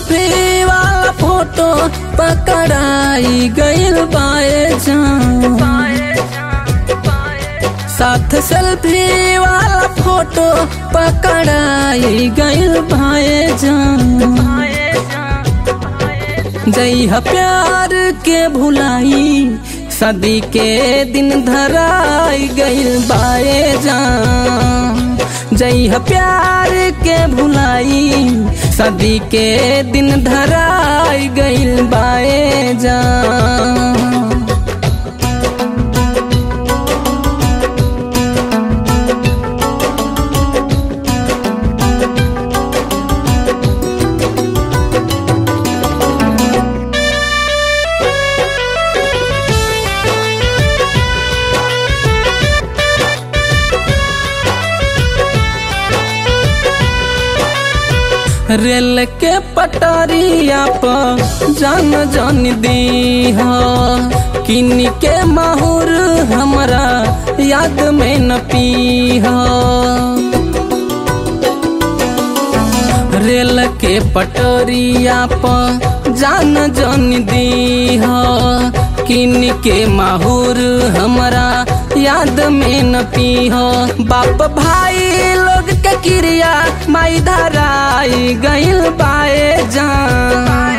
selfie वाला photo पकड़ाई गइल बाए जान साथ सेल्फी वाला फोटो पकड़ाई गइल बाए जान जइहा प्यार के भुलाई सदी के दिन धराई गइल बाए जान जइहा प्यार के भुलाई सदी के दिन धराई गइल बाए जान रेल के पटरिया पर जान जान दी हो किन के माहौर हमरा याद में न पी हो रेल के पटरिया पर जान जान दी हो किन के माहौर हमरा याद में न पी हो बाप भाई लोग के क्रिया माई धराई गइल बाए जान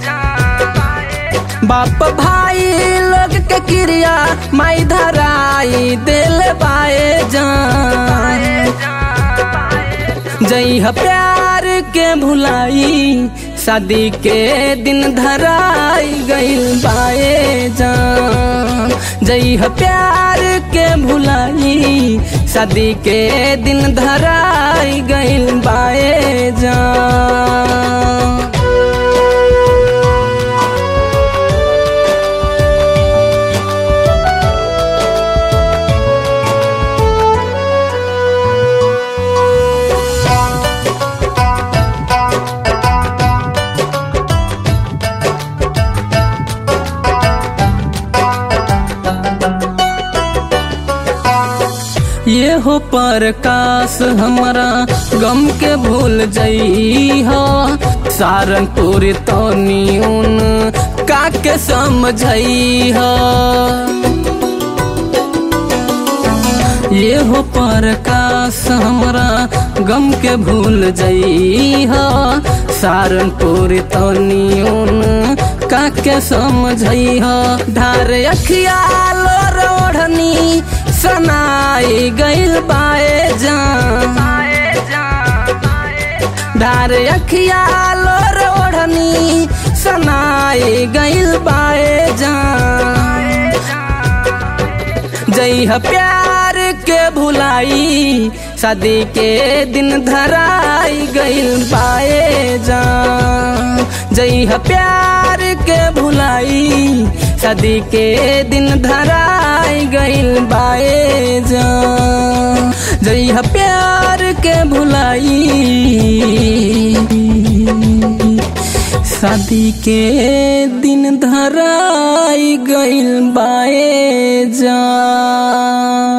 बाप भाई लोग के क्रिया माई धराई दिल बाए जान जइहा प्यार के भुलाई शादी के दिन धराई गइल बाए जान जइहा प्यार के भुलाई शादी के दिन धराई गइल बाए जान ये हो प्रकाश हमारा गम के भूल जई हो सारंगपुर तो न्यून काके समझई हो ये हो प्रकाश हमारा गम के भूल जई हो सारंगपुर तो न्यून काके समझई हो धार अखिया लो रोढ़नी सनाई गइल बाए जान धार अखिया लोर ओढ़नी सनाई गइल बाए जान जइहा प्यार के भुलाई शादी के दिन धराई गइल बाए जान जइहा प्यार के भुलाई शादी के दिन धराई गइल बाए जान जइहा प्यार के भुलाई शादी के दिन धराई गइल बाए जान